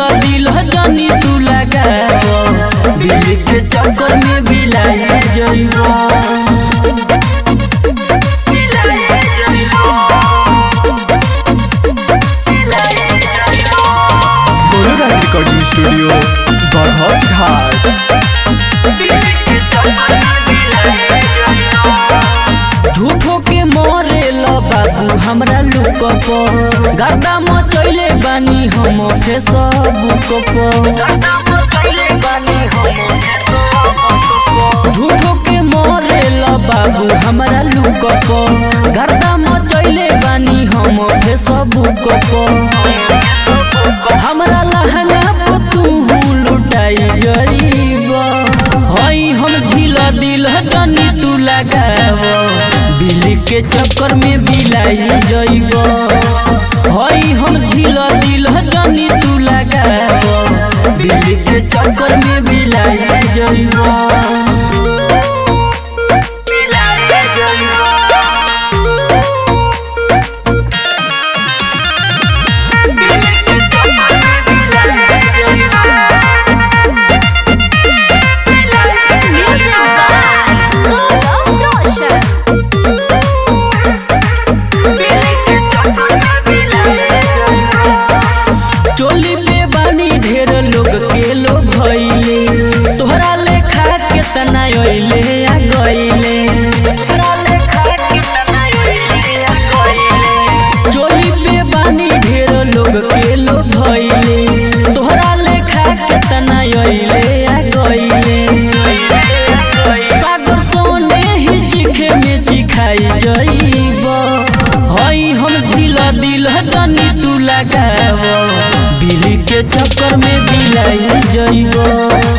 दिल जानी तू लगाव दिल के चक्कर में बिलाई जइबो अनुराग रिकॉर्डिंग स्टूडियो बरहज घाट झूठो के मोरे लो बाबू हमरा लुक पर गर्दा मचैले बानी हम फेसबुक पर झूठो के मोरे लो बाबू हमरा लुक पर गर्दा मचैले बानी हम फेसबुक पर हमरा लहंगा पर तू लुटाई जइबा हई हम झील दिल जानी तू लगाव बिल के चक्कर में बिलाई जइब हई हम झील दिल जानी तू लगाव बिल के चक्कर में बिलाई जइब Music by Golden Ocean. चोली पे बानी ढेर लोग के लोग भइले तोहरा लेखा के तना अइले आ गइले चोली पे बानी ढेर लोग के लोग भइले तोहरा लेखा के तना अइले आ गइले सागर सोने ही चिखे में चिखाई जइब हई हम झील दिल जानी तू लगाव बिल के चक्कर में बिलाई जइब